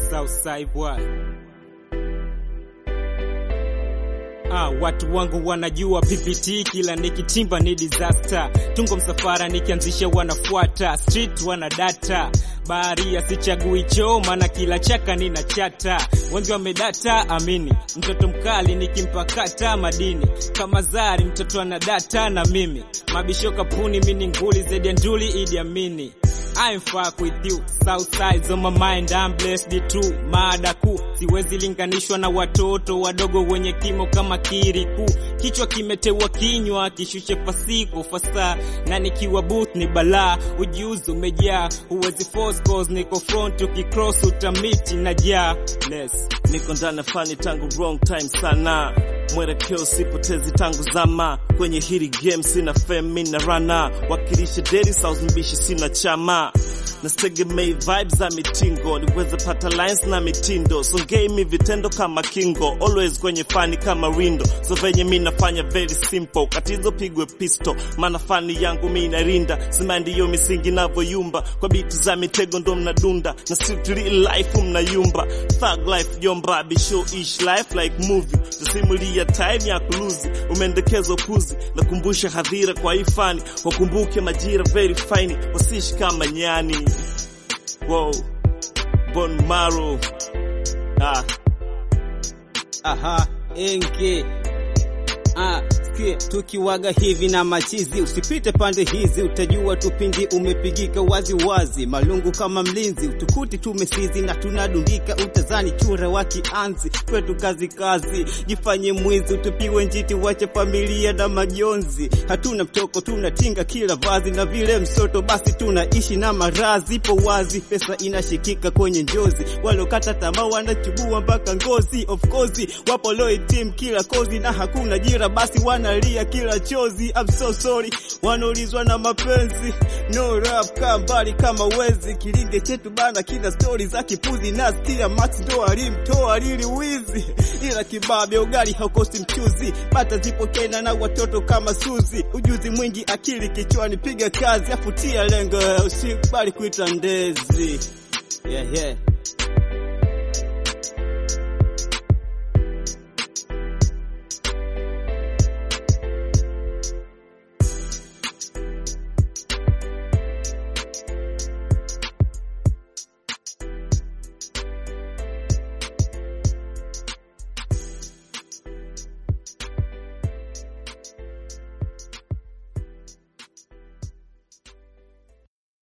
Southside boy. Ah, watu wangu wanajua PPT kila nikitimba ni disaster. Tungo msafara nikianzisha wanafuata, street wana data. Baharia sichagui choo maana kila chaka nina chata. Wengi wamedata amini, mtoto mkali nikimpakata madini. Kama Zari mtoto ana data na mimi. Mabisho kapuni mini nguli zaidi ya nduli Idi Amini. I'm fuck with you, south sides on my mind, I'm blessed too. Mada kuu siwezi linganishwa na watoto wadogo wenye kimo kama kiriku. Kichwa kimetewa kinywa, kishushe fasiko fasa, na nikiwa booth ni balaa. Ujuzi umejaa, huwezi force cause niko front, ukicross utamiti na jaa. Less. niko ndani ya fani tangu wrong time sana mwelekeo sipotezi tangu zama kwenye hili game sina fame na rana wakilisha daily south mbishi sina chama nasitegemei vibes za mitingo niweze pata lines na mitindo songei mi vitendo kama kingo always kwenye fani kama windo so venye mi nafanya very simple katizo pigwe pisto maana fani yangu mi inarinda sima ndiyo misingi navyoyumba kwa biti za mitego ndo mnadunda na street real life mnayumba thug life jomba bishow ish life like movie tusimulia time ya kuluzi umeendekeza puzi nakumbusha hadhira kwa hii fani wakumbuke majira very fine wasishi kama nyani wow bon maro ah Aha, enge Ah, sikia tukiwaga hivi na machizi, usipite pande hizi, utajua tupindi umepigika wazi wazi, malungu kama mlinzi, utukuti tumesizi na tunadundika, utazani chura wa kianzi, kwetu kazi kazi, jifanye mwizi, utupiwe njiti, wache familia na majonzi, hatuna mtoko, tunatinga kila vazi, na vile msoto basi tunaishi na marazi, ipo wazi, pesa inashikika kwenye njozi, walokata tamaa wanachubua mpaka ngozi, of course wapo loy team kila kozi, na hakuna jira basi wanalia kila chozi. I'm so sorry, wanaulizwa na mapenzi, no rap kaa mbali kama wezi, kilinge chetu bana, kila stori za kipuzi, nasikia Max ndo alimtoa lili wizi, ila kibabe ugali haukosi mchuzi, bata zipo kena na watoto kama Suzi, ujuzi mwingi akili kichwani, piga kazi afutia lengo, usikubali kuita ndezi yeah, yeah.